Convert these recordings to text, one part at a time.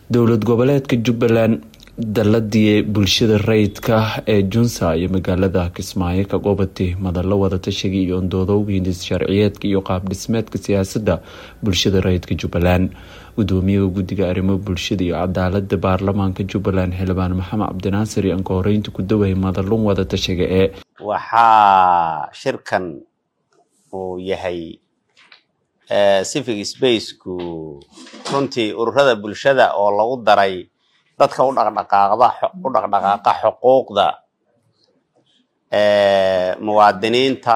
dowlad goboleedka jubbaland daladii bulshada rayidka ee junsa iyo magaalada kismaayo ka gobatay madalo wadatashiga iyo ondoodowga hindis sharciyeedka iyo qaab dhismeedka siyaasada bulshada rayidka jubbaland gudoomiyaha guddiga arrimo bulshada iyo cadaalada baarlamaanka jubbaland xildhibaan maxamed cabdinaasir iyo ankahoreynta ku dawaya madalun wadatashiga ee waxaa shirkan uu yahay civic spaceku runtii ururada bulshada oo lagu daray dadka u dhaqdhaqaaqda u dhaqdhaqaaqa xuquuqda muwaadiniinta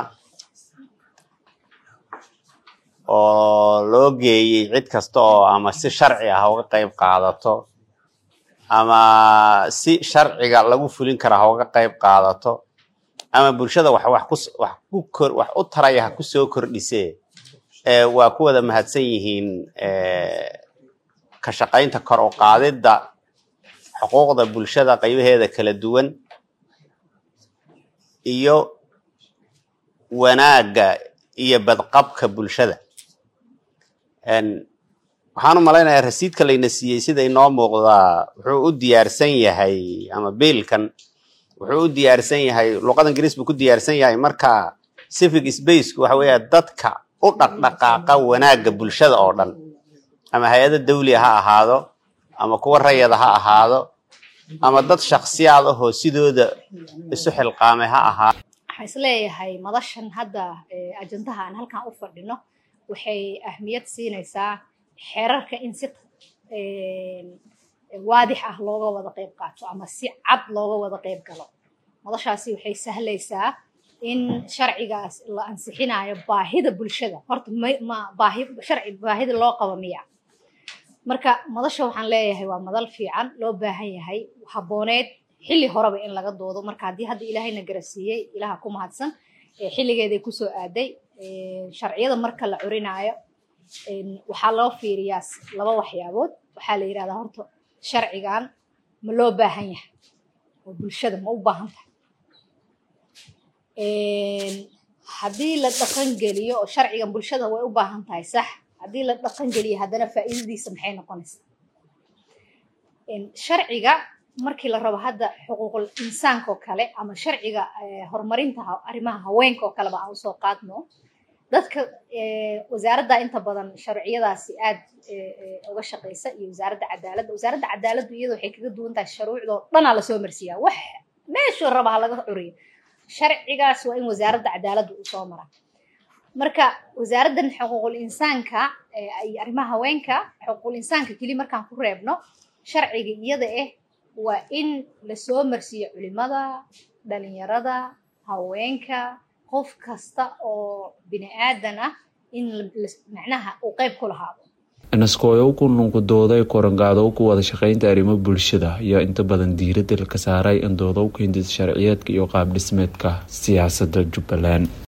oo loo geeyey cid kasta oo ama si sharci ah uga qayb qaadato ama si sharciga lagu fulin kara ha uga qayb qaadato ama bulshada wax wax ku wax ku kor wax u taraya ha kusoo kordhisee waa ku wada mahadsan yihiin ka shaqaynta kor u qaadidda xuquuqda bulshada qaybaheeda kala duwan iyo wanaagga iyo badqabka bulshada waxaan u malaynayaa rasiidka layna siiyey sida inoo muuqdaa wuxuu u diyaarsan yahay ama biilkan wuxuu u diyaarsan yahay luqada ingiriis buu ku diyaarsan yahay marka civic spaceku waxa weeya dadka u dhaqdhaqaaqa wanaagga bulshada oo dhan ama hay-ada dawliga ha ahaado ama kuwa rayada ha ahaado ama dad shaksiyaad ahoo sidooda isu xilqaamay ha ahaado waxaan isleeyahay madashan hadda ajandaha aan halkan u fadhino waxay ahmiyad siinaysaa xeerarka in si waadix ah looga wada qayb qaato ama si cad looga wada qayb galo madashaasi waxay sahlaysaa in sharcigaas la ansixinayo baahida bulshada horta ma baahi sharci baahida loo qabo miya marka madasha waxaan leeyahay waa madal fiican loo baahan yahay habooneed xilli horeba in laga doodo marka haddii hadda ilaahayna garasiiyey ilaha ku mahadsan xilligeeday kusoo aaday sharciyada marka la curinaayo waxaa loo fiiriyaa laba waxyaabood waxaa la yidhahdaa horta sharcigan ma loo baahan yahay oo bulshada ma u baahan tahay haddii la dhaqan geliyo oo sharcigan bulshada way u baahan tahay sax haddii la dhaqan geliyo haddana faa'iidadiisa maxay noqonaysaa sharciga markii la rabo hadda xuquuqul insaanka oo kale ama sharciga horumarinta arrimaha haweenka oo kaleba aan usoo qaadno dadka wasaaradda inta badan sharciyadaasi aad uga shaqeysa iyo wasaaradda cadaaladda wasaaradda cadaaladdu iyada waxay kaga duwan tahay shuruucdoo dhanaa lasoo marsiiyaa wax meeshuu raba ha laga curiyo sharcigaas waa in wasaaradda cadaaladda uu soo mara marka wasaaraddan xuquuqul insaanka iyo arrimaha haweenka xuquuqul insaanka keli markaan ku reebno sharciga iyada ah waa in lasoo marsiiyo culimada dhalinyarada haweenka qof kasta oo bini aadan ah in macnaha uu qayb ku lahaado naskooyow ku nunkudooday korangaado ku wada shaqeynta arrimo bulshada ayaa inta badan diiradda ka saaray in doodowka hindis sharciyeedka iyo qaab dhismeedka siyaasadda jubbaland